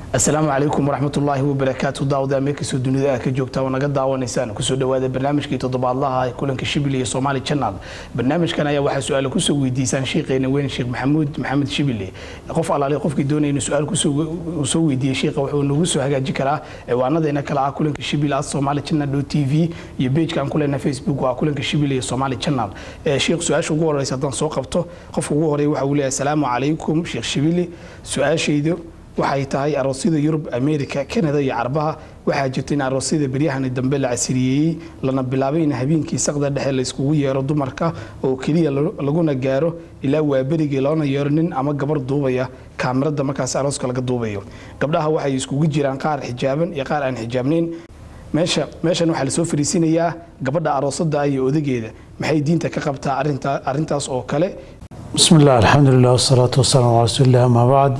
asalaamu calaykum waraxmatullaahi wabarakaatu daawada meelkastoo dunida ka joogta oo naga daawanaysaan kusoo dhawaada barnaamijkii toddobaadlaha ee kulanka shibil iyo somaali channel barnaamijkan ayaa waxaa su-aalo kusoo weydiisaan sheekheena weyn sheekh maxamuud maxamed shibile qof alaale qofkii doonaya inuu su-aal soo weydiiyey sheekha wuxuu nagu soo hagaaji karaa ciwaanadeena kale ah kulanka shibil at somaali channel t v iyo pageka aan ku leenahay facebook waa kulanka shibil iyo somaali channel sheekh su-aasha ugu horeysa haddaan soo qabto qofka ugu horeeya waxa uu leeyahay asalaamu calaykum sheekh shibile su-aashaydu waxay tahay aroosyada yurub america canada iyo carbaha waxaa jirta in aroosyada beryahani dambe la casiriyeeyey lana bilaabay in habeenkii saqda dhexe layskugu yeero dumarka oo keliya laguna gaaro ilaa waaberigii loona yeero nin ama gabar duubaya kaamirada markaas arooska laga duubayo gabdhaha waxay iskugu jiraan qaar xijaaban iyo qaar aan xijaabnayn meesha meeshan waxaa lasoo fariisinayaa gabadha aroosada iyo odageeda maxay diinta ka qabtaa arintaas oo kale bismi illah alxamdulilah wasalaatu wasalaamu calaa rasuulilah amaa bacd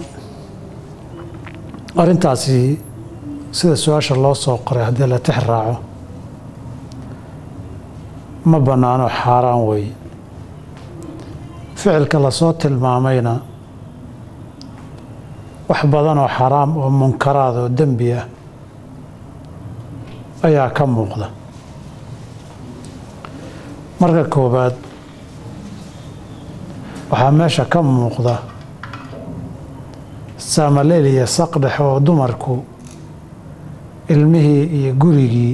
arrintaasi sida su-aasha loo soo qoray haddii la tix raaco ma bannaano xaaraan weeye ficilka lasoo tilmaamayna wax badan oo xaraam oo munkaraad oo dembi ah ayaa ka muuqda marka koowaad waxaa meesha ka muuqda saamaleel iyo saqdhex oo dumarku ilmihii iyo gurigii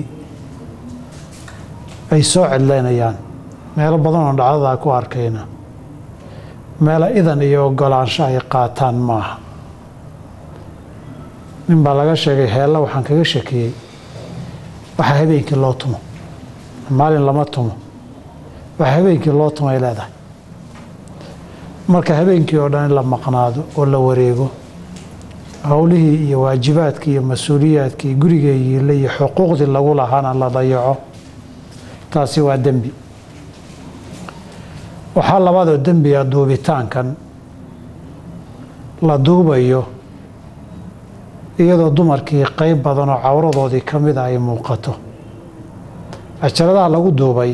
ay soo cidlaynayaan meelo badan oo dhacdadaa ku arkayna meelo idan iyo ogolaansho ay qaataan maaha nin baa laga sheegay heella waxaan kaga shakiyey waxaa habeenkii loo tumo maalin lama tumo waxaa habeenkii loo tumay leedahay marka habeenkii oo dhan in la maqnaado oo la wareego howlihii iyo waajibaadkii iyo mas-uuliyaadkii gurigeeyiile iyo xuquuqdii lagu lahaana la dayaco taasi waa dembi waxaa labaadoo dembiga duubitaankan la duubayo iyadoo dumarkii qeyb badan oo cawradoodii ka mida ay muuqato cajaladaha lagu duubay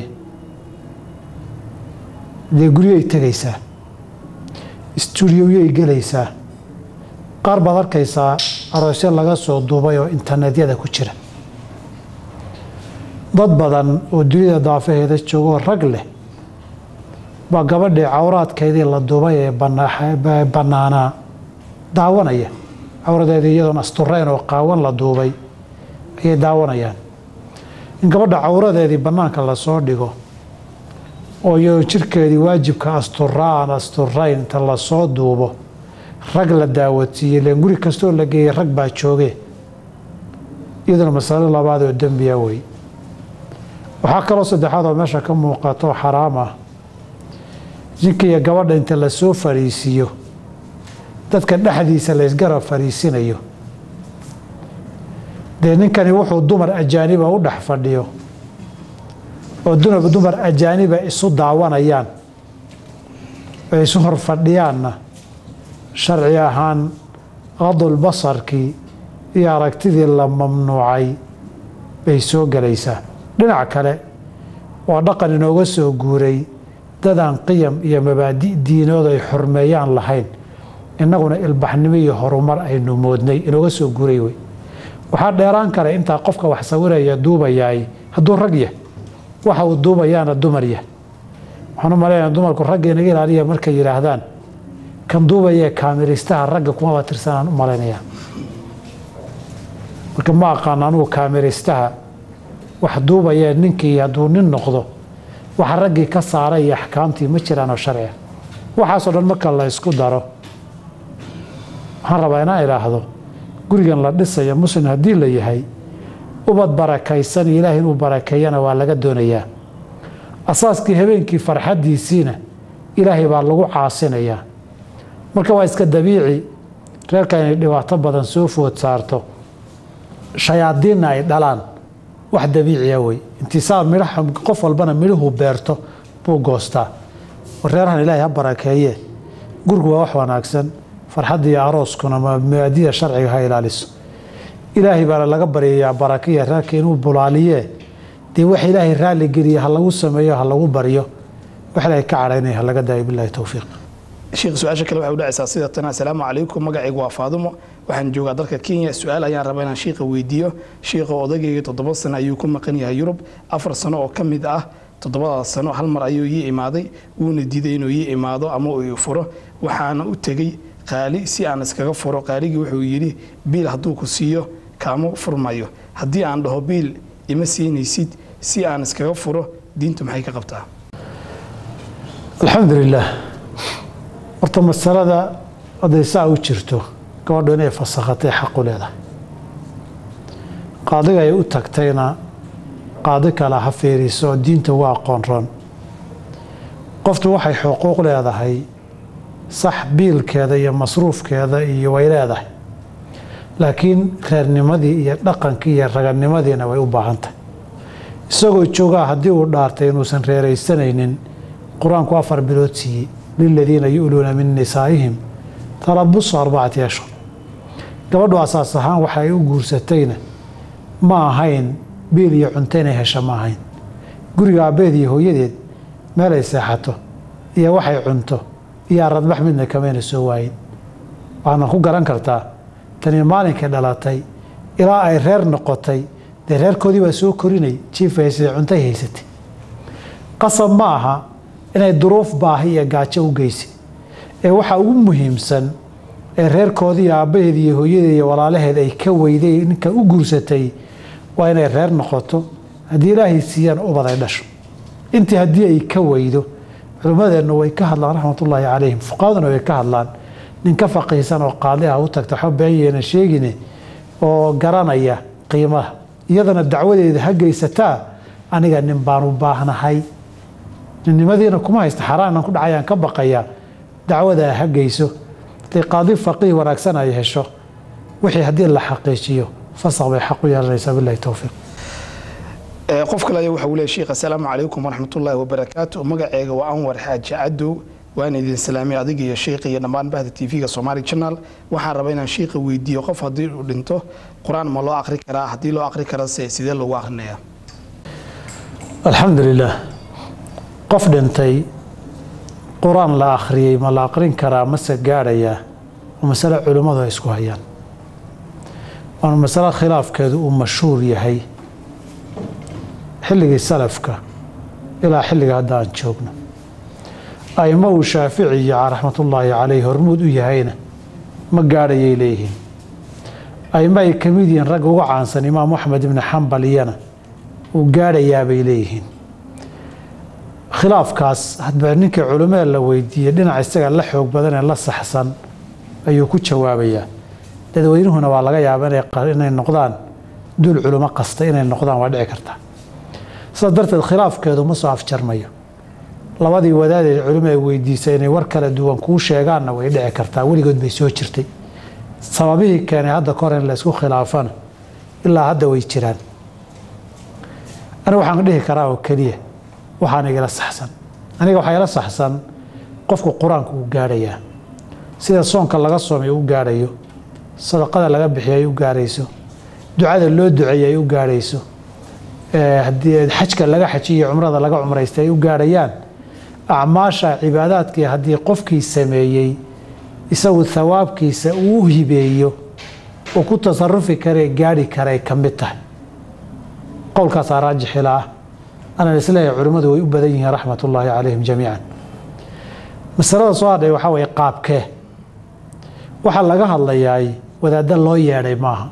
dee guryay tegaysaa stuudiyoyay gelaysaa qaar baad arkaysaa aroosyo laga soo duubay oo internetyada ku jira dad badan oo dunida daafaheeda joogoo rag leh baa gabadhii cawraadkeedii la duubay ee bannaanaa daawanaya cawradeedii iyadoon asturayn oo qaawan la duubay ayay daawanayaan in gabadha cawradeedii bannaanka lasoo dhigo oo iyadoo jirkeedii waajibka asturaa aan asturayn inta lasoo duubo rag la daawatiiyey len guri kastoo la geeyey rag baa jooge iyaduna masalo labaad oo dembiya wey waxaa kaloo saddexaad oo meesha ka muuqato xaraam ah ninka iyo gabadha inta lasoo fariisiiyo dadka dhexdiisa laysgarab fariisinayo dee ninkani wuxuu dumar ajaaniba u dhex fadhiyo oo dumar ajaaniba isu daawanayaan oo isu hor fadhiyaanna sharci ahaan qadul basarkii iyo aragtidii la mamnuucay bay soo gelaysaa dhinac kale waa dhaqan inooga soo guuray dadaan qiyam iyo mabaadi' diinood ay xurmeeyaan lahayn innaguna ilbaxnimo iyo horumar aynu moodnay inooga soo guuray wey waxaa dheeraan kara intaa qofka wax sawiraya duubayaay hadduu rag yah waxa uu duubayaana dumar yah waxaan u maleynaya dumarku ragga inaga ilaaliya markay yidhaahdaan kan duubayee kaamiristaha ragga kumaba tirsanaan u malaynaya marka ma aqaan anugu kaamiristaha wax duubayee ninkii hadduu nin noqdo waxa raggii ka saaray iyo axkaamtii ma jiraanoo sharciga waxaasoo dhan marka la ysku daro waxaan rabaa inaan idhaahdo gurigan la dhisayo muslim haddii la yahay ubad barakaysan iyo ilaahay inuu barakeeyana waa laga doonayaa asaaskii habeenkii farxaddiisiina ilaahay baa lagu caasinayaa marka waa iska dabiici reerka inay dhibaato badan soo food saarto shayaadiinna ay dhalaan wax dabiiciya wey intisaar midhaha qof walbana midhuhu beerto buu goostaa reerahan ilaahay ha barakeeye gurigu waa wax wanaagsan farxadda iyo arooskuna mabaadida sharciga ha ilaaliso ilaahay baana laga baryayaa barakiya reerka inuu bulaaliyee dee wax ilaahay raalli geliya ha lagu sameeyo ha lagu baryo wax ilaahay ka cadhaynaya ha laga daayo bilahi towfiiq sheekh su-aasha kale waxay u dhacaysaa sida tan assalaamu calaykum magacaygu waa faadumo waxaan joogaa dalka kenya su-aal ayaan rabaa inaan shiiqa weydiiyo shiiqa odagayga toddoba sano ayuu ku maqan yahay yurub afar sano oo ka mid ah toddobadaas sano hal mar ayuu ii imaaday wuuna diiday inuu ii imaado ama uu ii furo waxaana u tegey qaali si aan iskaga furo qaaligii wuxuu yidhi biil hadduu ku siiyo kaama furmayo haddii aan dhaho biil ima siinaysid si aan iskaga furo diintu maxay ka qabtaa alxamdu lilaah horta masalada hadday saa u jirto gabadhu inay fasakhatay xaqu leedahay qaadiga ay u tagtayna qaadi kale ha fiiriso diinta waa aqoon roon qoftu waxay xuquuq leedahay sax biilkeeda iyo masruufkeeda iyo way leedahay laakiin reernimadii iyo dhaqankii iyo raganimadiina way u baahan tahay isagoo joogaa haddii uu dhaartay inuusan reeraysanaynin qur-aanku afar bilood siiyey liladiina yu'luuna min nisaa'ihim talabusu arbacati ashhur gabadhu asaas ahaan waxa ay u guursatayna ma ahayn biil iyo cunto inay hesha ma ahayn guriga aabbeed iyo hooyadeed meelay seexato iyo waxay cunto iyo aradbax midna kamayna soo waayin waxaana ku garan kartaa tani maalinkay dhalatay ilaa ay reer noqotay dee reerkoodii baa soo korinay jiif haysatay cuntay haysatay qasab ma aha inay duruuf baahi iyo gaajo u geysa ee waxaa ugu muhiimsan ee reerkoodii aabbaheed iyo hooyadeed iyo walaalaheed ay ka weyday ninka u guursatay waa inay reer noqoto haddii ilaahay siiyaan ubad ay dhasho intii haddii ay ka weydo culimmadeennu way ka hadlaan raxmatullaahi calayhim fuqahaduna way ka hadlaan nin ka faqiisan oo qaali ah u tagta waxba beenyeena sheegine oo garanaya qiimaha iyadana dacwadeeda ha geysataa aniga nin baan u baahnahay ninnimadiina kuma haysta xaaraanan ku dhacayaan ka baqayaa dacwadaa ha geyso haday qaadi faqiih wanaagsan ay hesho wixii haddii la xaqiijiyo fasaq bay xaq u yeelanaysaa bilahi towfiiq qof kale ayaa waxa uu leeyahay sheekh assalaamu calaykum waraxmatullaahi wabarakaatu magaceega waa anwar xaaji cadow waan idin salaamay adiga iyo sheekha iyo dhammaan bahda tv-ga somaali channel waxaan rabaa inaan sheekha weydiiyo qof haddii uu dhinto qur-aan ma loo aqri karaa haddii loo aqri karase sidee loogu aqrinayaa alxamdu lilaah qof dhintay qur-aan la akhriyey ma la aqrin karaa mase gaadhayaa waa masale culimmadu ay isku hayaan waana masale khilaafkeedu uu mashhuur yahay xilligii salafka ilaa xilliga hadda aan joogno aimo uu shaaficiya raxmatullaahi caleyh hormuud u yahayna ma gaadhayay leeyihiin aimo ay ka mid yihiin ragga uga caansan imaam axmed ibni xambal iyana uu gaadhayaabay leeyihiin khilaafkaas hadba ninkii culimmada la weydiiyey dhinac isaga la xoog badan ee la saxsan ayuu ku jawaabayaa dadweynuhuna waa laga yaaba inay noqdaan dul culimo kasta inay noqdaan waa dhici karta sidaas darteed khilaafkeedu ma soo afjarmayo labadii wadaadee culimo ay weydiisay inay war kala duwan kuu sheegaanna way dhici kartaa weligood bay soo jirtay sababihii keenay hadda kahor in la isku khilaafana ilaa hadda way jiraan aniga waxaan dhihi karaa oo keliya waxaan igala saxsan aniga waxaa ila saxsan qofku qur-aanku uu gaadhayaa sida soonka laga soomay u gaadhayo sadaqada laga bixiyo ay u gaarayso ducada loo duceeyey ay u gaarayso haddii xajka laga xajiyo cumrada laga cumraystay ay u gaarhayaan acmaasha cibaadaadkii haddii qofkii sameeyey isagu thawaabkiisa uu hibeeyo uu ku tasarufi karee gaadhi karay ka mid tahay qowlkaasaa raajixila ah anaan isleeyahay culimmadu way u badan yihiin raxmat ullaahi calayhim jamiican masalada soo hadhay waxaa weeye qaabkee waxaa laga hadlayaay wadaadda loo yeedhay maaha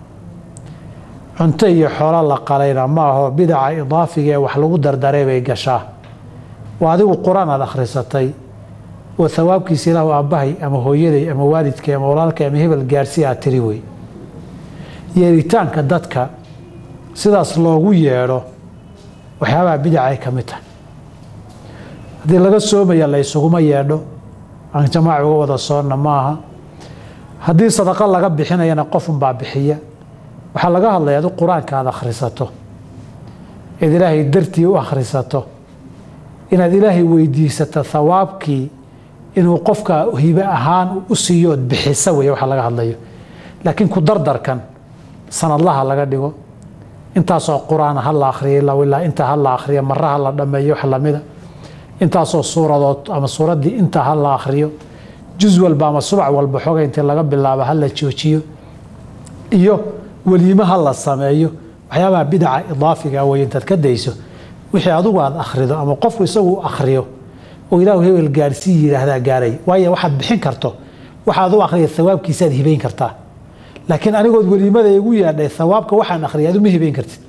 cunto iyo xoolo la qalayna maaho bidaca idaafiga ee wax lagu dardaray bay gashaa waa adigu qur-aan aad akhrisatay oo thawaabkiisa ilaahu aabbahay ama hooyaday ama waalidkay ama walaalkay ama hebel gaarhsi aad tiri wey yeeritaanka dadka sidaas loogu yeedho waxyaabaha bidaca ay ka mid tahay haddii laga soomaya la ysuguma yeedho aan jamaaci uga wada soonna maaha haddii sadaqo laga bixinayana qofunbaa bixiya waxaa laga hadlaya adu qur-aanka aad akhrisato eed ilaahay dartii u akhrisato inaad ilaahay weydiisato thawaabkii inuu qofka hibe ahaan u siiyo ood bixisa wey waxa laga hadlayo laakiin ku dardarkan sanadlaha laga dhigo intaasoo qur-aana ha la akhriya ilaa ilaa intaa ha la akhriya mara ha la dhammeeyo wax lamida intaasoo suuradood ama suuraddii intaa ha la akhriyo juz walba ama subac walba xoga intii laga bilaabo ha la joojiyo iyo weliimo ha la sameeyo waxyaabaha bidaca idaafiga wey intaad ka dayso wixii adigu aad akhrido ama qofku isagu u akhriyo oo ilaahu hebel gaarsii yidhaahdaa gaaray waayo waxaad bixin karto waxaad u akhriya hawaabkiisaad hibayn kartaa laakiin anigood weliimada igu yaadhay hawaabka waxaan akhriyay adu ma hibayn kartid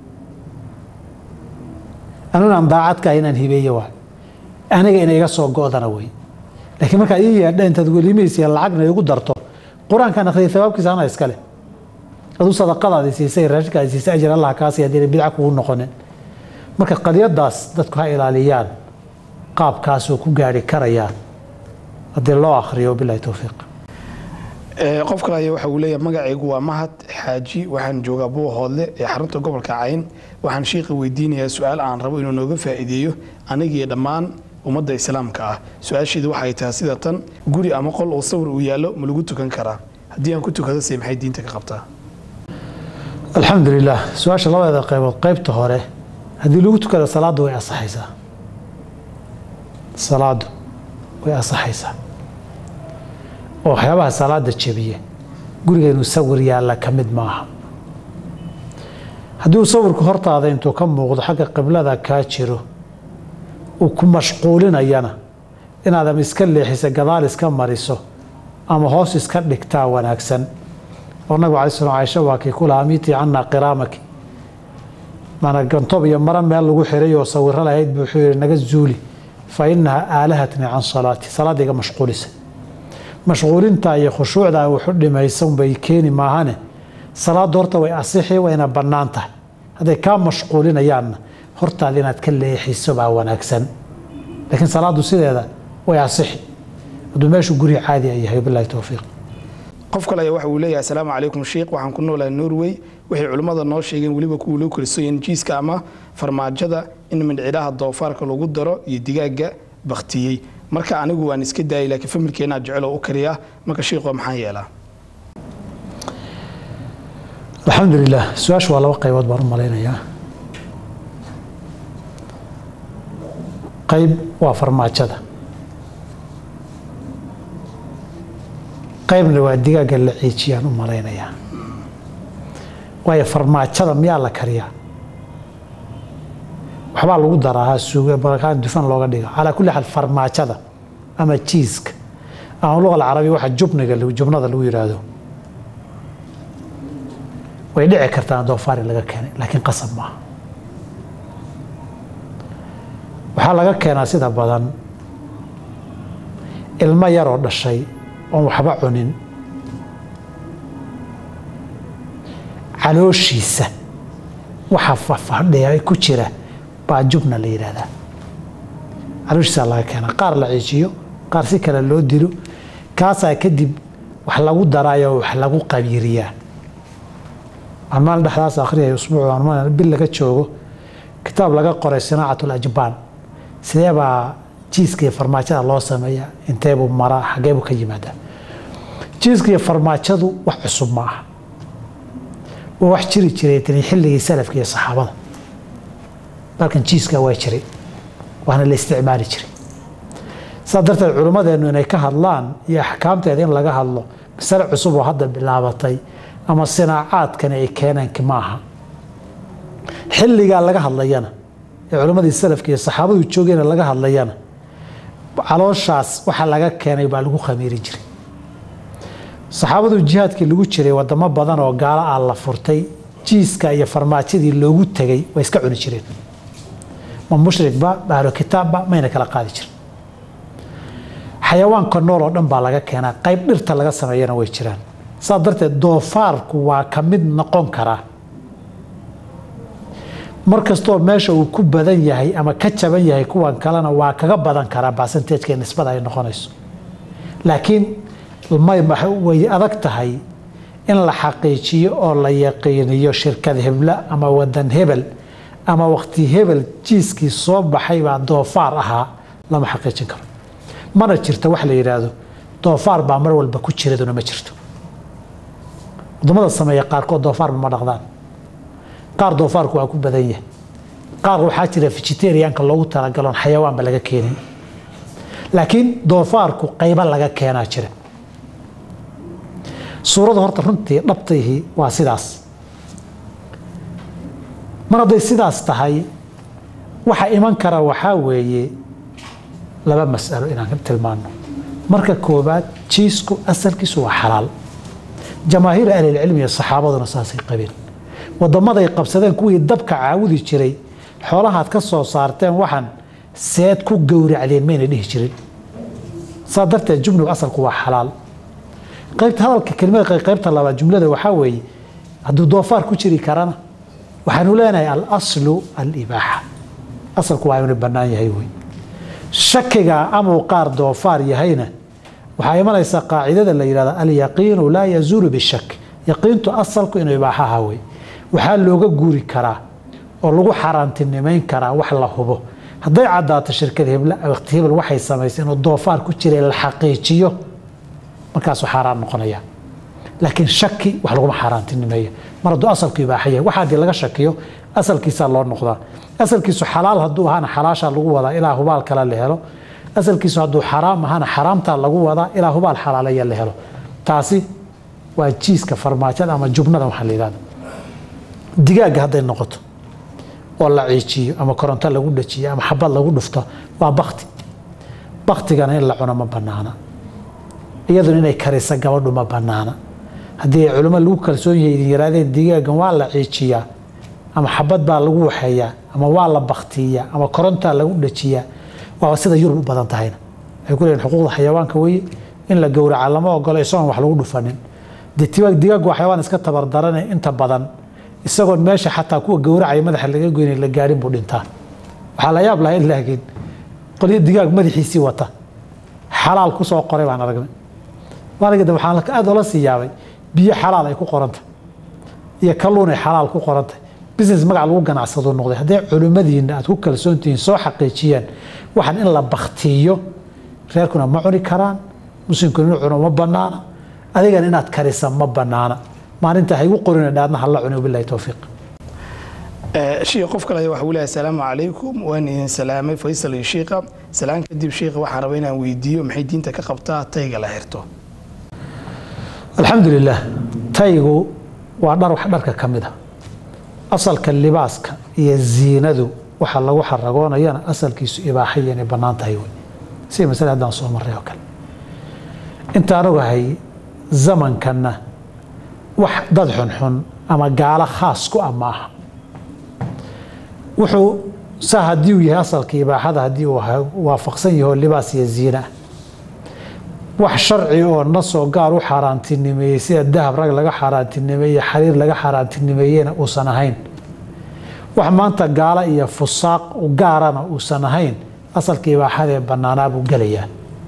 anuunaan daacadka inaan hibeeye waay aniga ina iga soo go-dana wey laakiin markaad ii yeedha intaad weliimadiisa lacagna igu darto qur-aankaan akhriyay hawaabkiisa ana iskale aduu sadaqadaadi siisay raashinkaadi siisay ajir allah kaasi haddii bidca kugu noqonin marka qadiyadaas dadku ha ilaaliyaan qaabkaasoo ku gaari karayaan haddii loo akhriyo bilahi towfiiq qof kale ayaa waxa uu leeyahay magacaygu waa mahad xaaji waxaan joogaa buuhoodle ee xarunta gobolka cayn waxaan shiiqa weydiinayaa su-aal aan rabo inuu nooga faa'iideeyo anigii dhammaan ummadda islaamka ah su-aasheedu waxay tahay sida tan guri ama qol oo sawir uu yaallo ma lagu tukan karaa haddii aan ku tukado se maxay diinta ka qabtaa alxamdu lilah su-aasha labadeeda qaybood qaybta hore haddii lagu tukado salaaddu way asaxaysaa salaaddu way asaxaysaa oo waxyaabaha salaada jebiye guriga inuu sawir yaalla ka mid maaha haddii uu sawirku hortaada intuu ka muuqdo xagga qiblada kaa jiro uu ku mashquulinayana inaad ama iska leexisa gadaal iska mariso ama hoos iska dhigtaa wanaagsan oo nabigu alai slam caisha waa kii ku lahaa miitii cannaa qiraamaki mana gantob iyo mara meel lagu xiray oo sawiro lahayd buu wuxuu yihi naga zuuli fa inaha aalahatni can salaati salaadda iga mashquulisa mashquulinta iyo khushuucda wuxu dhimaysan bay keeni maahane salaaddu horta way asixi wayna bannaan tahay hadday kaa mashquulinayaanna hortaada inaad ka leexiso baa wanaagsan laakiin salaaddu sideeda way asixi hadduu meeshu guri caadi a yahay bilahi towfiiq qof kale ayaa waxa uu leeyahay asalaamu calaykum sheikh waxaan ku noolahay norway waxay culimmada noo sheegeen weliba kuwa loo korisoyen jiiska ama farmaajada in mindhcidhaha doofaarka lagu daro iyo digaagga baktiyey marka anigu waan iska daayay laakiin familkeenaa jecel oo u kariyaa marka shiikhoo maxaan yeelaa alxamdu lilah su-aasha waa laba qaybood baan u malaynayaa qayb waa farmaajada qaybna waa digaagga la ciijiyaan u malaynayaa waayo farmaajada miyaa la kariyaa waxbaa lagu daraa suugaan dufan looga dhiga calaa kulli xaal farmaajada ama jiiska ama luqa alcarabiya waxa jubniga jubnada lagu yidhaahdo way dhici kartaa doofaari laga keenay laakiin qasab maaha waxaa laga keenaa sida badan ilmo yaroo dhashay oon waxba cunin calooshiisa waxa fafadhiya ku jira baa jubna la yidhaahdaa calooshiisaa laga keenaa qaar la ciijiyo qaar si kale loo dilo kaasaa kadib wax lagu daraayo wax lagu qabiiriyaa aan maalin dhexdaas akhriyay usbuuc aan bil laga joogo kitaab laga qoray sinaacat lajbaan sidee baa jiiska iyo farmaajada loo sameeya inteebuu maraa xageebuu ka yimaadaa jiiska iyo farmaajadu wax cusub ma aha waa wax jiri jiray tani xilligii salafka iyo saxaabada balkan jiiska waa jiray waana la isticmaali jiray saas darteed culimmadeennu inay ka hadlaan iyo axkaamteeda in laga hadlo masale cusub oo hadda bilaabatay ama sinaacaadkani ay keeneenka ma aha xilligaa laga hadlayana ee culimmadii salafka iyo saxaabadu joogeen laga hadlayana calooshaas waxa laga keenay baa lagu khamiiri jiray saxaabadu jihaadkii lagu jiray wadamo badan oo gaalo ah la furtay jiiska iyo farmaajadii loogu tegay way iska cuni jireen ma mushrikba ahlo kitaabba mayna kala qaadi jirin xayawaanka nool oo dhan baa laga keenaa qayb dhirta laga sameeyana way jiraan saas darteed doofaarku waa ka mid noqon karaa mar kastoo meesha uu ku badan yahay ama ka jaban yahay kuwan kalena waa kaga badan karaa basanteejka nisbada ay noqonayso laakiin way adag tahay in la xaqiijiyo oo la yaqiiniyo shirkad hebla ama wadan hebel ama waqti hebel jiiskii soo baxay baa doofaar ahaa lama xaqiijin karo mana jirto wax la yidhaahdo doofaar baa mar walba ku jiraduna ma jirto wadamada sameeya qaarkood doofaarba ma dhaqdaan qaar doofaarku waa ku badan yahay qaar waxaa jira vegetarianka loogu talagaloon xayawaanba laga keenin laakiin doofaarku qaybo laga keenaa jira suuradu horta runtii dhabtayhi waa sidaas mar hadday sidaas tahay waxa iman kara waxaa weeye laba mas'alo inaan ka tilmaano marka koobaad jiisku asalkiisu waa xalaal jamaahiira ahlilcilmi iyo saxaabaduna saasay qabeen wadamaday qabsadeen kuwii dabka caawudi jiray xoolahaad ka soo saarteen waxaan seed ku gowracdeen mayna dhihi jirin saa darteed jumligu asalku waa xalaal qaybta hadalka kelimada qaybta labaad jumlada waxaa weeye hadduu doofaar ku jiri karana waxaanu leenahay alaslu alibaaxa asalku waa inuu bannaan yahay wey shakiga amuu qaar doofaar yahayna waxaa imanaysa qaacidada la yidhahda alyaqiinu laa yazuulu bishak yaqiintu asalku inuu ibaaxaha wey waxaa looga guuri karaa oo lagu xaaraantinimayn karaa wax la hubo hadday caddaato shirkad waqti hebel waxay samaysay inuu doofaar ku jiray la xaqiijiyo markaasuu xaaraan noqonaya laakiin shaki wax laguma xaaraantinimeeyo mar hadduu asalku ibaaxa yahay waxa haddii laga shakiyo asalkiisaa loo noqdaa asalkiisu xalaal hadduu ahaana xalaashaa lagu wadaa ilaa hubaal kale la helo asalkiisu hadduu xaraam ahaana xaraamtaa lagu wadaa ilaa hubaal xalaalaya la helo taasi waa jiiska farmaajada ama jubnada waxaa la yidhahda digaagga hadday noqoto oo la ciijiyo ama koronto lagu dhajiyo ama xabad lagu dhufto waa bakti baktigana in la cuno ma banaana iyaduna inay karisa gabadhu ma banaana haddii ay culimo lagu kalsoon yahay idin yaraadeen digaaggan waa la ciijiyaa ama xabad baa lagu waxeeyaa ama waa la baktiiyaa ama korontaa lagu dhajiyaa waa sida yurub u badan tahayna waxay ku leeyihin xuquuqda xayawaanka weeye in la gowraca lama ogolo isagoon wax lagu dhufanin dee digaaggu waa xayawaan iska tabardarane inta badan isagoon meesha xataa kuwa gowracaya madaxa laga goynay la gaadhin buu dhintaa waxaa la yaab lahayd laakiin qolyo digaag madaxiisii wata xalaal ku soo qoray baan aragnay maalinka dambe waxaan aad ola sii yaabay biyo xalaal ay ku qorantay iyo kalluun ay xalaal ku qorantay business magac lagu ganacsado noqday hadday culimmadiina aad ku kalsoon tihiin soo xaqiijiyaan waxaan in la baktiiyo reerkuna ma cuni karaan muslimkuna inuu cuno ma banaana adigana inaad karisa ma banaana maalinta haygu qorin dhaadna hala cuni wabilahi towfiiq shiikh qof kale waxa uu leeyahay asalaamu calaykum waan idin salaamay faysal iyo shiikha salaan kadib shiikha waxaan rabaa inaan weydiiyo maxay diinta ka qabtaa tayga la xirto alxamdu lilah taygu waa dhar wax dharka ka mid a asalka libaaska iyo ziinadu waxa lagu xaragoonayana asalkiisu ibaaxaya inay bannaan tahay wey sida masale haddaan soo marray oo kale intaan ogahay zamankanna wax dad xunxun ama gaalo khaas ku ah ma aha wuxuu saa haddii uu yahay asalka ibaaxada haddii uu waafaqsan yaho libaas iyo ziina ah wax sharci oo nasoo gaar u xaaraantinimeeyey sida dahab rag laga xaaraantinimeeye xariir laga xaaraantinimeeyena uusan ahayn wax maanta gaalo iyo fusaaq gaarana uusan ahayn asalka ibaaxada ee bannaanaa buu gelayaa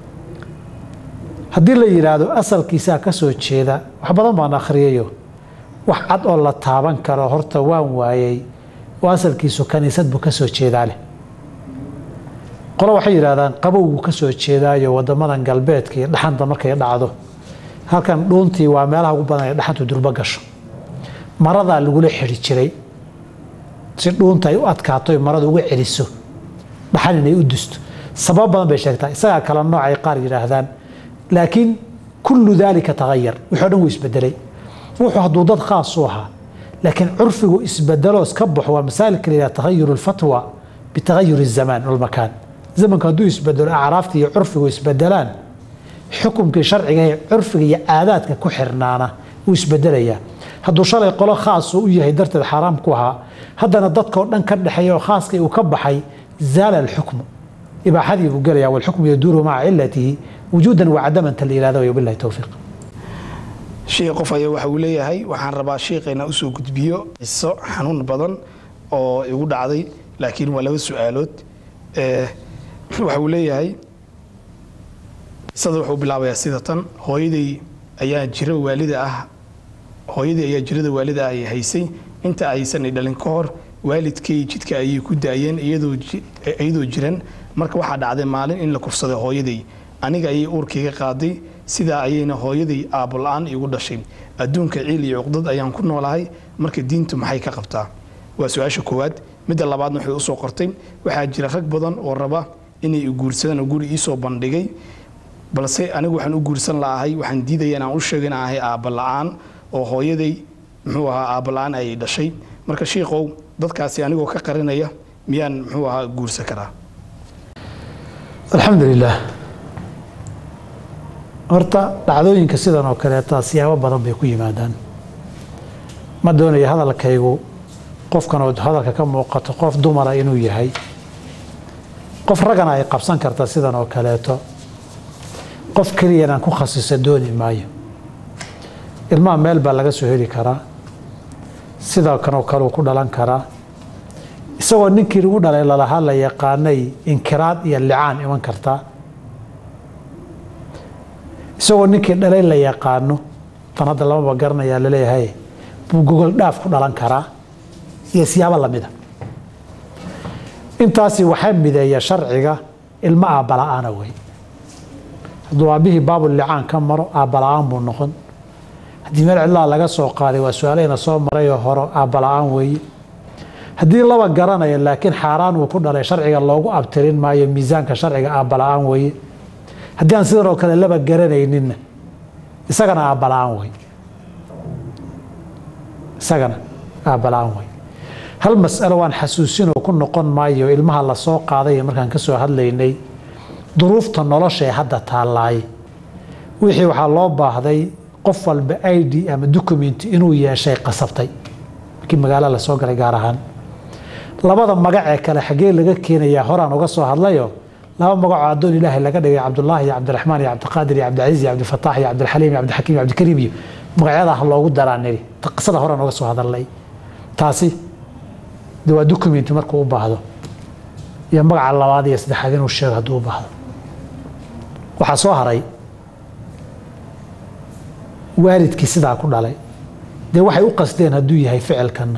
haddii la yidhaahdo asalkiisaa ka soo jeeda wax badan baan akhriyayo wax cad oo la taaban karo horta waan waayey oo asalkiisu kaniisad buu ka soo jeedaa leh qolo waxay yidhahdaan qabow buu ka soo jeedaayo wadamadan galbeedka iyo dhaxanta markay dhacdo halkan dhuuntii waa meelaha ugu badan ee dhaxantu durbo gasho maradaa lagula xidhi jiray si dhuunta ay u adkaato marada uga celiso dhaxan inay u dusto sabab badan bay sheegtaa isagaa kala nooc ay qaar yidhaahdaan laakiin kullu daalika tagayar wixii o dhan wuu isbedelay wuxuu hadduu dad khaas u ahaa laakiin curfigu isbedelo iska baxo waa masaalika la yidhaha tagayur lfatwa bitagayur الzamaan walmakaan zamanku hadduu isbedelo acraafta iyo curfigu isbedelaan xukumkii sharciga ee curfiga iyo caadaadka ku xirnaana wuu isbedelayaa hadduu shalay qolo khaas u yahay darteed xaaraam ku ahaa haddana dadkao dhan ka dhexeeya oo khaaskii uu ka baxay zaala alxukmu ibaaxadii buu gelaya walxukmu yaduuru maca cilatihi wujuudan wacadamanta la yihahdo wabilahi towfiiq shiikh qof ayaa waxa uu leeyahay waxaan rabaa shiikhayna usoo gudbiyo qiso xanuun badan oo igu dhacday laakiin waa laba su-aalood waxa uu leeyahay qisada wuxuu bilaabayaa sida tan hooyaday ayaa jira waalida ah hooyadii ayaa jirada waalida ah ay haysay inta aysan dhalin ka hor waalidkay jidka ayay ku daayeen iyadoo jiran marka waxaa dhacday maalin in la kufsaday hooyaday aniga ayay uurkayga qaaday sidaa ayayna hooyaday aabbola-aan igu dhashay adduunka ciil iyo cuqdad ayaan ku noolahay marka diintu maxay ka qabtaa waa su-aasha koowaad midda labaadna waxay usoo qortay waxaa jira rag badan oo raba inay guursadaan oo guri iisoo bandhigay balse anigu waxaan u guursan la'ahay waxaan diidaya inaan u sheego inaan ahay aabba la'aan oo hooyaday muxuu ahaa aabba la'aan ayay dhashay marka shiikow dadkaasi anigoo ka qarinaya miyaan muxuu ahaa guursan karaa alxamdu lilaah horta dhacdooyinka sidan oo kaleeta siyaabo badan bay ku yimaadaan ma doonayo hadalkaygu qofkan oo hadalka ka muuqato qof dumara inuu yahay qof raggana ay qabsan karta sidan oo kaleeto qof keliyanaan ku khasisa dooni maayo ilmaha meel baa laga soo heli karaa sidoo kanoo kaleu ku dhalan karaa isagoo ninkii lagu dhalay lalahaa la yaqaanay inkiraad iyo licaan iman kartaa isagoo ninkii dhalay la yaqaano tan hadda lamaba garanayaa laleeyahay buu gogol dhaaf ku dhalan karaa iyo siyaabo lamida intaasi waxaa mideeya sharciga ilmo aabbala-aana wey hadduu aabbihii baabulicaan ka maro aabbala-aan buu noqon haddii meel cidlaa laga soo qaaday waa su-aalahayna soo marayoo horo aabbala-aan weeye haddii laba garanaya laakiin xaaraan uu ku dhalay sharciga loogu abtirin maayo miisaanka sharciga aabbala-aan weeye haddii aan sidan oo kale laba garanayninna isagana aabbala-aan wey isagana aabbala-aan wey hal mas'alo waan xasuusinoo ku noqon maayo ilmaha la soo qaaday markaan ka soo hadlaynay duruufta nolosha ee hadda taallaay wixii waxaa loo baahday qof walba i d ama documenti inuu yeeshay qasabtay markii magaalo la soo galay gaar ahaan labada magac ee kale xaggee laga keenayaa horaan uga soo hadlayo laba magacoo addoon ilaahay laga dhigay cabdullaahi iyo cabdiraxmaan iyo cabdiqaadir iyo cabdicasiis iyo cabdifataax iyo cabdilxaliim iyo cabdixakiim iyo cabdikariim iyo magacyada ha loogu daraa niri qisada horaan uga soo hadalnay taasi de waa documenti markuu u baahdo iyo magaca labaad iyo saddexaad inuu sheego hadduu u baahdo waxaa soo haray waalidkii sidaa ku dhalay dee waxay u qasdeen hadduu yahay ficilkanna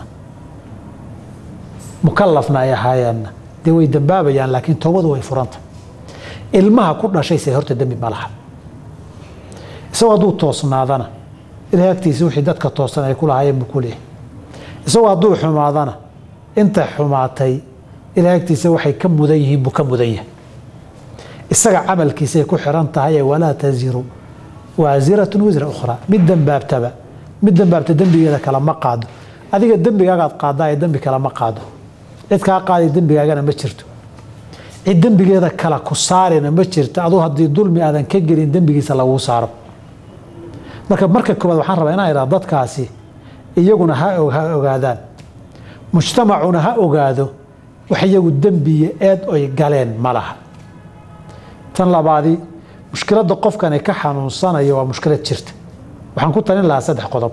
mukalafna ay ahaayeenna dee way dambaabayaan laakiin toobadu way furanta ilmaha ku dhashayse horta dembi ma laha isagoo hadduu toosnaadana ilahay agtiisa wixii dadka toosan ay ku lahaayeen buu ku leeyahay isagoo hadduu xumaadana inta xumaatay ilahay agtiisa waxay ka mudan yihiin buu ka mudan yahay isaga camalkiisay ku xiran tahay ee walaa taziru waasiratun wisra ukhraa mid dembaabtaba mid dembaabta dembigeeda kale ma qaado adiga dembigaagaad qaadaa ee dembi kale ma qaado cid kaa qaaday dembigaagana ma jirto cid dembigeeda kale ku saarina ma jirto aduu haddii dulmi aadan ka gelin dembigiisa laguu saaro marka marka koobaad waxaan rabaa inaan idhaa dadkaasi iyaguna ha ogaadaan mujtamacuna ha ogaado wax iyagu dembiya eed oy galeen ma laha tan labaadii mushkiladda qofkani ka xanuunsanaya waa mushkilad jirta waxaan ku talin lahaa saddex qodob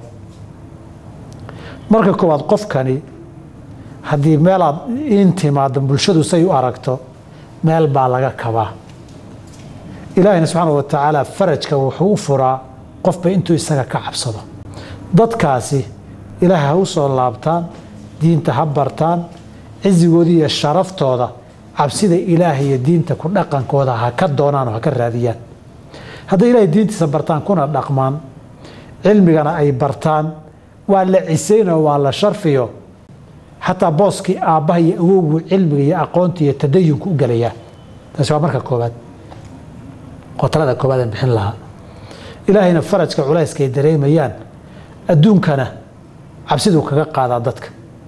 marka koowaad qofkani haddii meelaad in timaado bulshadu say u aragto meel baa laga kabaa ilaahina subxaana wa tacaala farajka wuxuu u furaa qofba intuu isaga ka cabsado dadkaasi ilaahay ha u soo laabtaan diinta ha bartaan cisigooda iyo sharaftooda cabsida ilaahay iyo diinta ku dhaqankooda ha ka doonaan oo ha ka raadiyaan hadday ilaahay diintiisa bartaan kuna dhaqmaan cilmigana ay bartaan waa la cisaynoo waa la sharfiyo xataa booskii aabbaha iyo awowgu cilmiga iyo aqoonta iyo tadayunku u gelayaa taasi waa marka koobaad oo talada koobaadaan bixin lahaa ilaahayna farajka culayska ay dareemayaan adduunkana cabsiduu kaga qaadaa dadka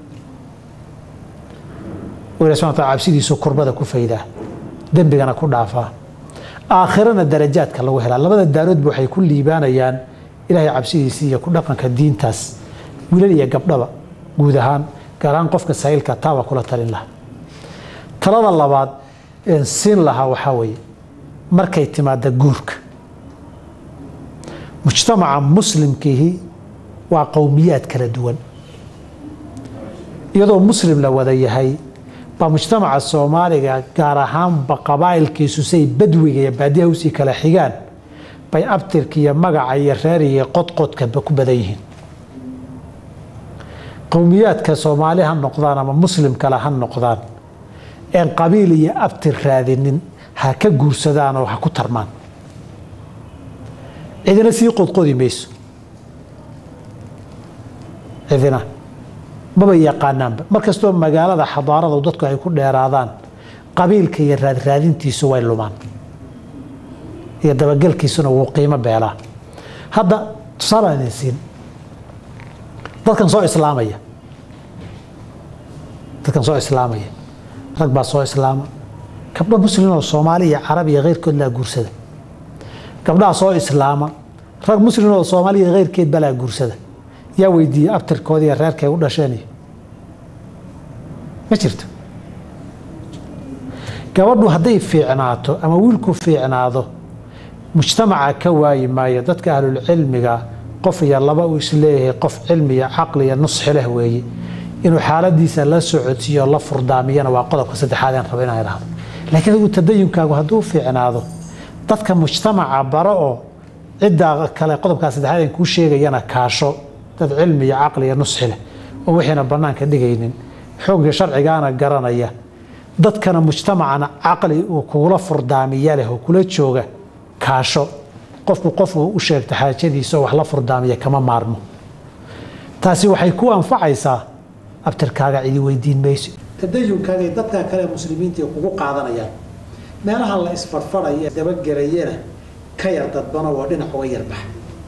ilahi subxana wataala cabsidiisu kurbada ku faydaa dembigana ku dhaafaa aakhirana darajaadka lagu helaa labada daaroodba waxay ku liibaanayaan ilaahay cabsidiisii iyo ku dhaqanka diintaas wiilal iyo gabdhaba guud ahaan gaar ahaan qofka sahiilka taaba kula talin lahaa talada labaad een siin lahaa waxaa weeye markay timaada guurka mujtamaca muslimkiihi waa qowmiyaad kala duwan iyadoo muslim la wada yahay baa mujtamaca soomaaliga gaar ahaanba qabaa'ilkiisu say badwiga iyo baadiyaha usii kala xigaan bay abtirka iyo magaca iyo reer iyo qodqodkaba ku badan yihiin qowmiyaadka soomaali ha noqdaan ama muslim kale ha noqdaan een qabiil iyo abtir raadinin ha ka guursadaan oo ha ku tarmaan cidina sii qodqodi mayso cidina maba yaqaanaanba markastoo magaalada xadaaradu dadku ay ku dheeraadaan qabiilka iyo raadraadintiisu way lumaan iyo dabagelkiisuna wuu qiimo beelaa hadda tusaale idin siin dadkan soo islaamaya dadkan soo islaamaya rag baa soo islaama gabdho muslim oo soomaali iyo carabi iyo keyrkood laa guursada gabdhaha soo islaama rag muslim oo soomaali iyo keyrkeed balaa guursada yaa weydiiyey abtirkoodii iyo reerkay u dhasheen ma jirto gabadhu hadday fiicnaato ama wiilku fiicnaado mujtamaca ka waayi maayo dadka ahlulcilmiga qof iyo laba uu isleeyahay qof cilmi iyo caqli iyo nusxi leh weeye inuu xaaladiisa la socodsiiyo la furdaamiyana waa qodobka saddexaad aan rabo inaan idhaahdo laakiin adigu tadayunkaagu hadduu fiicnaado dadka mujtamaca baro oo ciddaa kale qodobkaa saddexaad aan kuu sheegayana kaasho dad cilmi iyo caqli iyo nusxi leh oo wixiina bannaanka dhigaynin xoogga sharcigaana garanaya dadkana mujtamacana caqli uu kugula furdaamiya leh oo kula jooga kaasho qofku qofku u sheegta xaajadiisa oo wax la furdaamiya kama maarmo taasi waxay ku anfacaysaa abtirkaaga cidi weydiin mayso tadayunkaaga dadka kale muslimiinta kugu qaadanayaan meelaha la isfarfaraya dabagelayana ka yar dadbano oo dhinac uga yarbaxa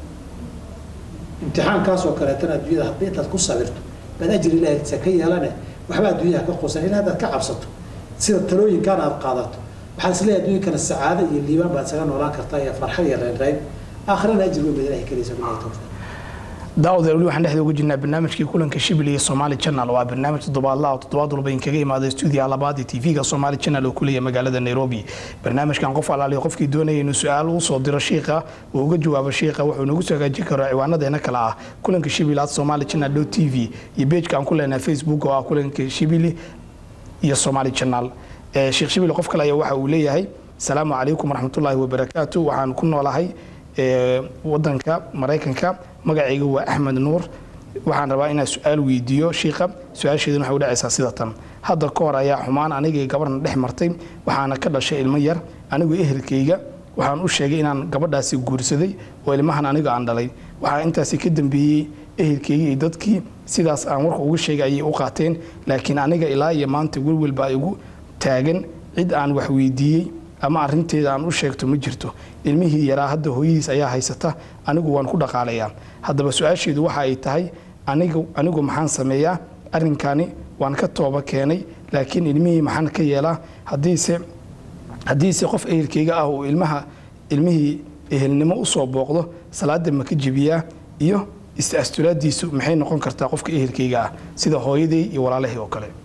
imtixaankaasoo kaleetana adduunyada haddii intaad ku sabirto baad ajri ilaahisa ka yeelane waxba adduunyaha ka qusan ilaa hadaad ka cabsato sida talooyinkaana aad qaadato waxaad isleeyahay adduunkana sacaado iyo liibaan baad isaga noolaan kartaa iyo farxad iyo reynreyn aakhirana ajri weyn baad ilahay kelaysa bilahi tawfiiq daawada weli waxaan dhexda uga jirnaa barnaamijkii kulanka shibil iyo somaali channel waa barnaamij toddobaadlaha oo toddobaad walba inkaga imaada stuudiyaha labaad ee tv-ga somaali channel oo kuleeya magaalada nairobi barnaamijkan qof alaaliya qofkii doonaya inuu su-aal u soo diro shiikha uu uga jawaabo shiikha wuxuu nagu soo hagaajin karaa ciwaanadeena kale ah kulanka shibil at somaali channel t v iyo pageka aan ku leenahay facebook oo ah kulanka shibili iyo somaali channel sheekh shibil qof kale ayaa waxa uu leeyahay asalaamu calaykum waraxmatullaahi wabarakaatu waxaan ku noolahay wadanka maraykanka magacayga waa axmed nuur waxaan rabaa inaan su-aal weydiiyo shiikha su-aasheeduna waxay u dhacaysaa sida tan hadda ka hor ayaa xumaan anigii gabarhna dhex martay waxaana ka dhashay ilmo yar anigu ehelkayga waxaan u sheegay inaan gabadhaasi guursaday oo ilmahan aniga aan dhalay waxaa intaasi ka dambeeyey ehelkayga iyo dadkii sidaas aan warka uga sheegay ayay u qaateen laakiin aniga ilaa iyo maanta welwel baa igu taagan cid aan wax weydiiyey ama arinteeda aan u sheegto ma jirto ilmihii yaraa hadda hooyadiis ayaa haysata anigu waan ku dhaqaalayaa haddaba su-aasheedu waxa ay tahay anigu maxaan sameeyaa arinkani waan ka tooba keenay laakiin ilmihii maxaan ka yeelaa hadiise haddiise qof ehelkayga ah uu ilmaha ilmihii ehelnimo usoo booqdo salaada ma ka jebiyaa iyo is-asturaadiisu maxay noqon kartaa qofka ehelkayga ah sida hooyaday iyo walaalahii oo kale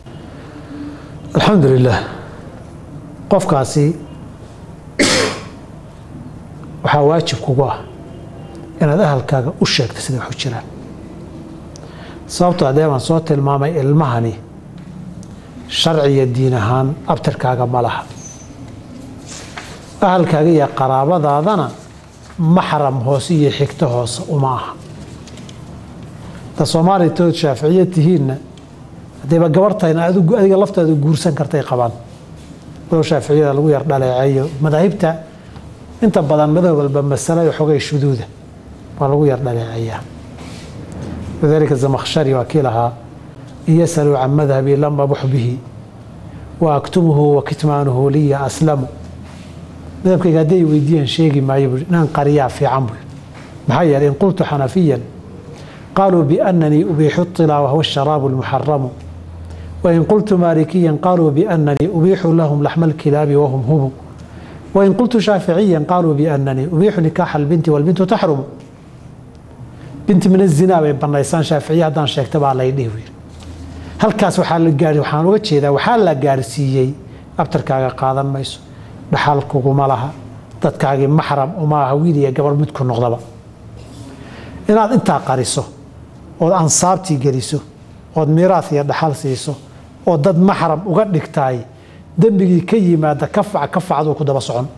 alxamdu lilah qofkaasi waxaa waajib kugu ah inaad ahalkaaga u sheegto sida waxu jiraan sababtoo adee baan soo tilmaamay ilmahani sharci iyo diin ahaan abtirkaaga ma laha ahalkaaga iyo qaraabadaadana maxram hoose iyo xigto hoose uma aha da soomaaliya tood shaaficiya tihiinna haddayba gabartayna adiga laftaada guursan kartay qabaan walow shaaficiyada lagu yar dhaleeceeyo madaahibta inta badan madahab walba masalo xogay shuduuda waa lagu yar dhaleeceeyaa lidalika zamakhshari waa kii lahaa in yasaluu can madhabi lam abux bihi wa aktumuhu wa kitmaanuhu liya aslamu madhabkayga hadday weydiiyaan sheegi maayo bui inaan qariyaa fiican bui maxaa yeelay in qultu xanafiyan qaaluu biannanii ubiixu طilaa wahuwa asharaabu almuxaramu wain qultu maalikiyan qaaluu biannanii ubiixu lahum laxma alkilaabi wahum humu wain qultu shaaficiyan qaaluu biannanii ubiixu nikaaxa albinti walbintu taxrumu binti min azinaa bay banaysaan shaaficiya haddaan sheegta baa lay dhihi wiil halkaas waxaa la gaari waxaan uga jeedaa waxaa la gaarsiiyey abtarkaaga qaadan mayso dhaxal kuguma laha dadkaagii maxram uma aha wiil iyo gabar midku noqdaba inaad intaa qariso ood ansaabtii geliso ood miiraas iyo dhaxal siiso oo dad maxram uga dhigtaay dembigii ka yimaada kafac kafacduu ku daba socon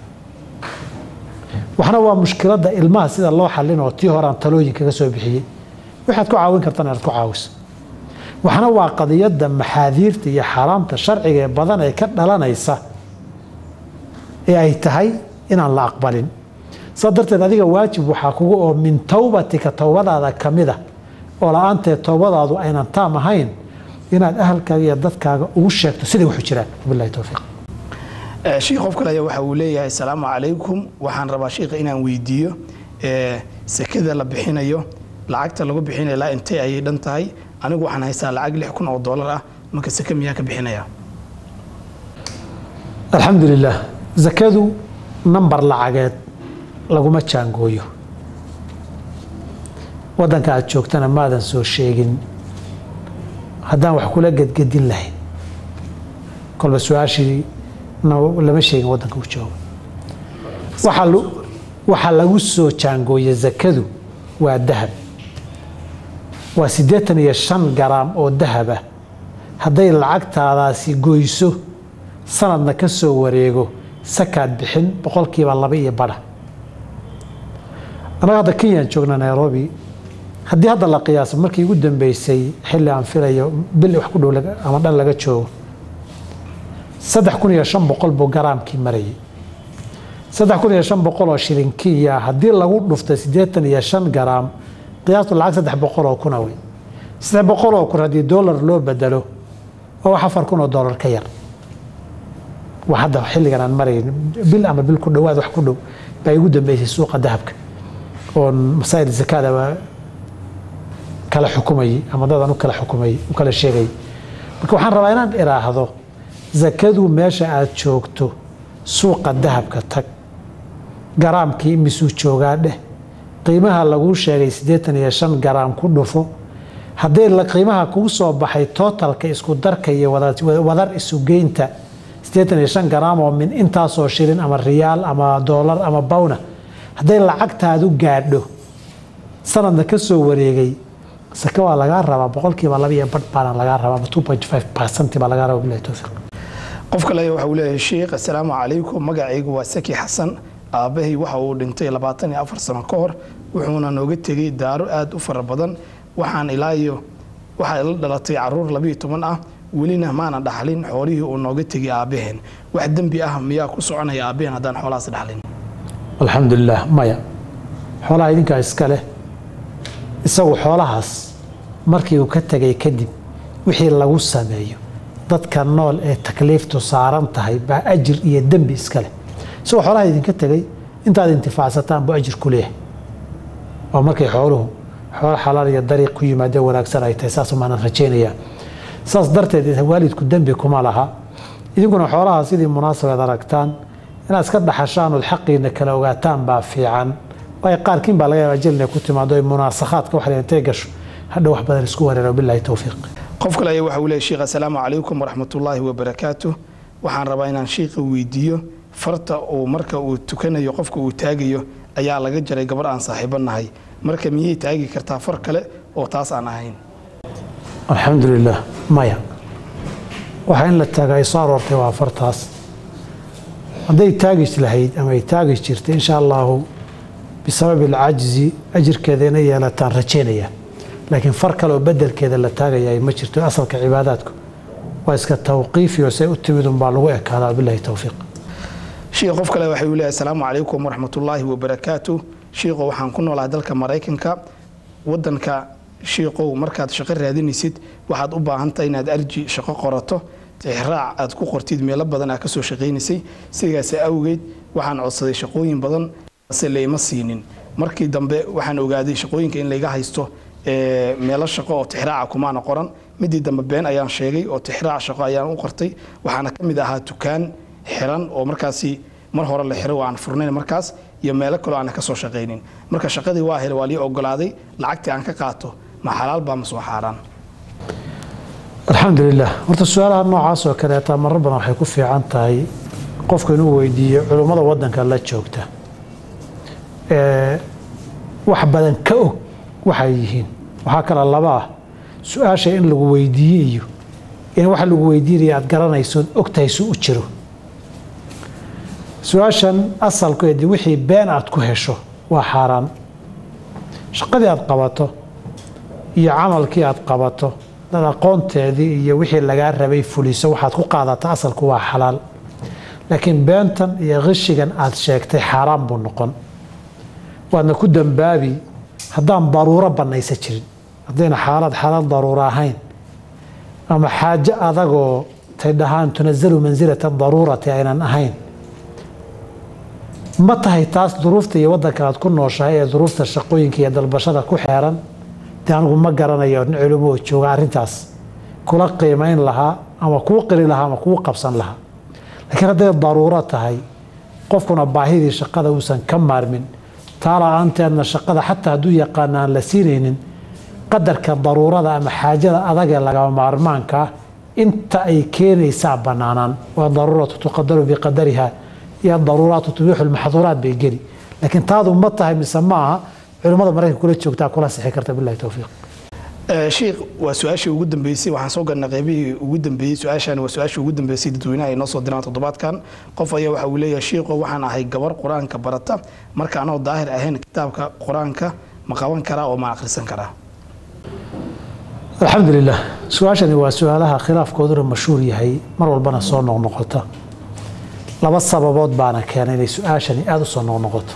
waxna waa mushkiladda ilmaha sida loo xallin oo tii horaan talooyin kaga soo bixiyey waxaad ku caawin kartana inaad ku caawiso waxna waa qadiyadda maxaadiirta iyo xaaraamta sharciga ee badan ee ka dhalanaysa ee ay tahay inaan la aqbalin saa darteed adiga waajib waxaa kuga oo min towbatika towbadaada ka mida oo la-aanteed towbadaadu aynan taam ahayn inaad ahalkaaga iyo dadkaaga ugu sheegto siday waxu jiraan wabillahi towfiiq Eh, shiikh qof kale ayaa waxa uu leeyahay asalaamu calaykum waxaan rabaa shiikha inaan weydiiyo eh, sekada la bixinayo lacagta lagu bixinayo ilaa intee ayay dhan tahay anigu waxaan haystaa lacag lix kun oo doolar ah marka seke miyaa ka bixinaya alxamdu lilah zakadu nambar lacageed laguma jaangooyo waddanka aad joogtana maadan soo sheegin haddaan wax kula gedgedin lahayn kolba su-aashii na- lama sheegin waddanka uu joogo waxaa lu- waxaa lagu soo jaangooya zakadu waa dahab waa siddeetan iyo shan garaam oo dahaba hadday lacagtaadaasi goyso sanadna ka soo wareego sakaad bixin boqolkiiba laba iyo badha annaga hadda kenyaan joogna nairobi haddii hadda la qiyaaso markii ugu dambeysay xilli aan filayo bil wax ku dhow laga- ama dhan laga joogo saddex kun iyo shan boqol buu garaamkii marayay saddex kun iyo shan boqol oo shilin kenya haddii lagu dhuftay siddeetan iyo shan garaam qiyaastu lacag saddex boqol oo kuna wey saddex boqol oo kun haddii dollar loo bedelo waa wax afar kun oo dollar ka yar waa hadda xilligan aan marayn bil ama bil ku dhowaad wax ku dhow baa igu dambeysay suuqa dahabka oon masaa'il zakaada waa kala xukumayay ama dadan u kala xukumayay u kala sheegayay marka waxaan rabaa inaan iraahdo zakadu meesha aad joogto suuqa dahabka tag garaamkii imisuu joogaa dheh qiimaha laguu sheegay siddeetan iyo shan garaam ku dhufo haddii la qiimaha kugu soo baxay tootalka isku darka iyo wada- wadar isugeynta siddeetan iyo shan garaam oo min intaasoo shilin ama riyaal ama doolar ama bawna hadday lacagtaadu gaadho sanadna ka soo wareegay sake waa lagaa rabaa boqolkiiba laba iyo badh baana lagaa rabaa ama two point five percent baa lagaa rabaa bilahi towfiiq qof kale ayaa waxa uu leeyahay shiikh asalaamu calaykum magacaygu waa saki xasan aabbahay waxa uu dhintay labaatan iyo afar sano ka hor wuxuuna nooga tegey daaro aada u fara badan waxaan ilaa iyo waxaa ila dhalatay caruur labiyo toban ah welina maana dhaxlin xoolihii uu nooga tegay aabbaheen wax dembi ah miyaa ku soconaya aabbaheen haddaan xoolahaas dhaxlin alxamdu lilah maya xoolaha idinkaa iska leh isagu xoolahaas markii uu ka tegay kadib wixii lagu sameeyo dadka nool ee takliiftu saaran tahay baa ajir iyo dembi iska leh isagoo xoolaha idinka tegay intaad intifaacsataan buu ajir ku leeyahay waa markay xooluhu xoolo xalaal iyo dariiq ku yimaadee wanaagsan ay tahay saas maanan rajaynayaa saas darteed waalidku dembi kuma laha idinkuna xoolaha sidii munaasabeed aragtaan inaad iska dhaxashaan ood xaqiina kala ogaataan baa fiican waayo qaarkiin baa laga yaabaa jil inay ku timaado ay munaasakhaadka wax intay gasho hadha wax badan isku wareero bilahi towfiiq qof kale ayaa waxa uu leeyahay shiikh asalaamu calaykum waraxmatullaahi wabarakaatu waxaan rabaa inaan shiikha weydiiyo farta uu marka uu tukanayo qofka uu taagayo ayaa laga jaray gabar aan saaxiibo nahay marka miyay taagi kartaa far kale oo taas aan ahayn alxamdu lilah maya waxa in la taaga ay soo aroortay waa fartaas hadday taagi lahayd ama ay taagi jirtay insha allahu bisababi alcajzi ajirkeeda inay yeelataan rajaynaya laakiin far kale oo bedelkeeda la taagaya ma jirto asalka cibaadaadku waa iska tawqiifi oo say u timid unbaa lagu ekaadaa bilahi towfiiq shiikh qof kale waxa uu leeyahay asalaamu calaykum waraxmatullaahi wabarakaatu shiikho waxaan ku noolahay dalka maraykanka wadanka shiikow markaad shaqo raadinaysid waxaad u baahan tahay inaad arji shaqo qorato tixraac aad ku qortid meelo badan aad kasoo shaqaynaysay sidaas awgeed waxaan codsaday shaqooyin badan se layma siinin markii dambe waxaan ogaaday shaqooyinka in layga haysto ee, meelo shaqo oo tixraaca kumaana qoran midii dambe been ayaan sheegay oo tixraac shaqo ayaan u qortay waxaana ka mid ahaa tukaan xiran oo markaasi mar hore la xiray oo aan furnayn markaas iyo meelo kaloo aan ka soo shaqaynin marka shaqadii waa helay waa lii ogolaaday lacagtii aan ka qaato ma xalaal baa ma soo xaaraan alxamdu lilah horta su-aalaha noocaas oo kaleeta marar badan waxay ku fiican tahay qofku inuu weydiiyo culummada wadanka la joogta ee wax badan ka og waxay yihiin waxaa kale laba ah su-aasha in lagu weydiiye iyo in waxa lagu weydiinaya aad garanaysood ogtahay su u jiro su-aashan asalkeedii wixii been aad ku hesho waa xaaraan shaqadii aad qabato iyo camalkii aad qabato dad aqoonteedii iyo wixii lagaa rabay fuliso waxaad ku qaadata asalku waa xalaal laakiin beentan iyo qishigan aad sheegtay xaaraan buu noqon waadna ku dambaabi haddaan daruuro bannaysa jirin haddayna xaalad xalaal daruuro ahayn ama xaajo adagoo tay dhahaan tunazalu mansilata daruurati aynan ahayn ma tahay taas duruufta iyo waddanka aad ku nooshahay ee duruufta shaqooyinka iyo dalbashada ku xeeran dee anigu ma garanayo nin culimo oo jooga arrintaas kula qiimayn lahaa ama kuu qiri lahaa ama kuu qabsan lahaa laakiin hadday daruuro tahay qofkuna baahidii shaqada uusan ka maarmin taa la-aanteedna shaqada xataa hadduu yaqaana aan la siinaynin qadarka daruurada ama xaajada adag ee lagama maarmaanka ah inta ay keenaysaa banaanaan waa daruuratu tuqadaru biqadariha iyo daruuraatu tubiixu lmaxduuraat bay geli laakiin taadu ma tahay mise ma aha culimmada maraykanka kula joogtaa kula sixi karta bilahi towfiiq sheikh waa su-aashii ugu dambeysay waxaan soo galnay qeybihii ugu dambeeyey su-aashan waa su-aashii ugu dambeysay dadweynaha ay noo soo diraan toddobaadkan qof ayaa waxa uu leeyahay shiikho waxaan ahay gabar qur-aanka barata marka anoo daahir ahayn kitaabka qur-aanka ma qaban karaa oo ma akhrisan karaa alxamdu lilah su-aashani waa su-aalaha khilaafkooduna mashhuur yahay mar walbana soo noqnoqota laba sababood baana keenay inay su-aashani aada u soo noqnoqoto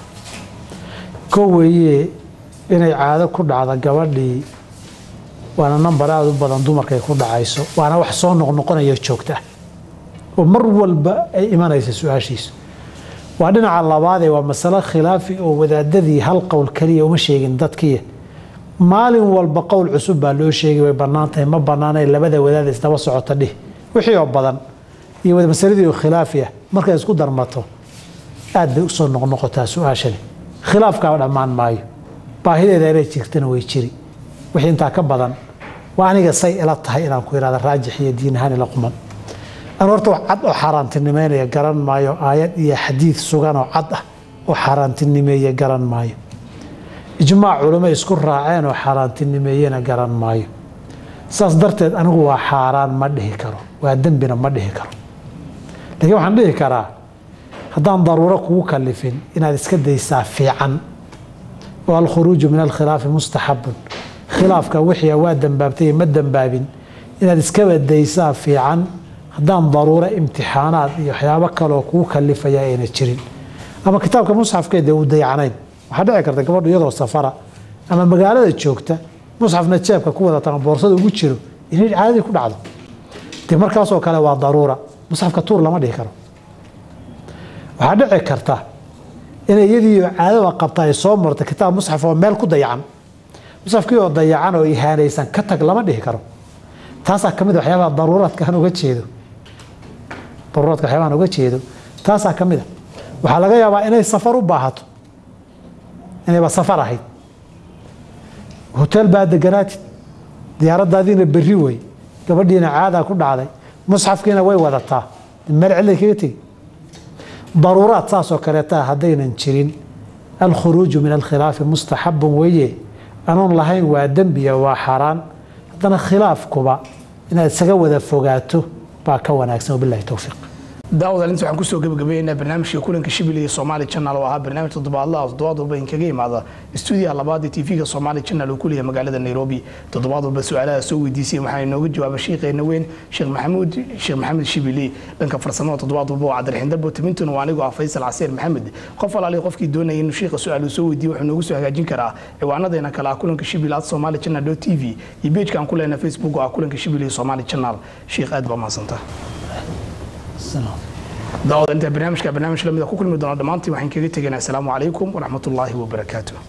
ko weeye inay caado ku dhacda gabadhii waana nambar aada u badan dumarkay ku dhacayso waana wax soo noqnoqonayo joogta ah oo mar walba ay imanaysa su-aashiisu waa dhinaca labaadee waa masalo khilaafi oo wadaadadii hal qowl keliya uma sheegin dadkiiya maalin walba qowl cusub baa loo sheegay way bannaan tahay ma bannaanay labada wadaad isdaba socota dhih wixii oo badan iyo masaladii oo khilaafi ah markay isku darmato aad bay usoo noqnoqotaa su-aashani khilaafkaa dhammaan maayo baahideeda inay jirtana way jiri wixii intaa ka badan waa aniga say ila tahay inaan ku ihahda raajix iyo diin ahaan ila quman anu horta wax cad oo xaaraantinimeynaya garan maayo aayad iyo xadiid sugan oo cad ah oo xaaraantinimeeye garan maayo ijmaac culimo isku raaceen oo xaaraantinimeeyena garan maayo saas darteed anigu waa xaaraan ma dhihi karo waa dembina ma dhihi karo laakiin waxaan dhihi karaa haddaan daruuro kugu kalifin inaad iska daysaa fiican oo alkhuruuju min alkhilaafi mustaxabun khilaafka wixii waa dembaabtay ma dembaabin inaad iskaba daysaa fiican haddaan daruuro imtixaanaad iyo waxyaabo kaleoo kugu kalifaya ayna jirin ama kitaabka musxafkeeda uu dayacnayn waxaa dhici karta gabadhu iyadoo safara ama magaalada joogta musxafna jeebka ku wadata ama boorsada ugu jiro inay caadadii ku dhacdo dee markaasoo kale waa daruura musxafka tuur lama dhihi karo waxaa dhici karta inay iyadii caadada qabta ay soo marto kitaab musxaf oo meel ku dayacan musxafkii oo dayacan oo ihaanaysan ka tag lama dhihi karo taasaa ka mid a waxyaabaha daruuraadka aan uga jeedo daruuraadka waxyaabaha aan uga jeedo taasaa ka mid a waxaa laga yaabaa inay safar u baahato inayba safar ahayd hotel baa deganaatid diyaaradaadiina berri wey gabadhiina caadaa ku dhacday musxafkiina way wadataa meel cilay kaga tegi daruuraad saasoo kaleeta haddaynan jirin alkhuruuju min alkhilaafi mustaxabun weeye anoon lahayn waa dembiya waa xaaraan haddana khilaafkuba inaad isaga wada fogaato baa ka wanaagsan wabilahi towfiiq daawad alinta waxaan kusoo gabagabeynaa barnaamijka kulanka shibil iyo somaali channel oo ahaa barnaamij toddobaadlaha toddobaad walba inkaga imaada stuudiyaha labaad ee tv-ga somaali channel oo ku leeyahay magaalada nairobi toddobaad walba su-aalaha soo weydiisay waxaa inooga jawaaba shiikheena weyn sheekh maxamuud sheekh maxamed shibili dhanka farsamada toddobaad walba waa cabdiraxiin darbo timintun waa anigoo ah faysal casiir maxamed qof alaali qofkii doonaya inuu shiikha su-aal uu soo weydiiyo wuxuu noogu soo hagaajin karaa ciwaanadeena kale ah kulanka shibil at somaali channel t v iyo pageka aan ku leenahay facebook oo ah kulanka shibil iyo somaali channel sheikh aad baa mahadsantaa daawada inta barnaamijka barnaamij lamida ku kulmi doona dhammaantiin waxaan kaga tegaynaa asalaamu calaykum waraxmatullaahi wabarakaatu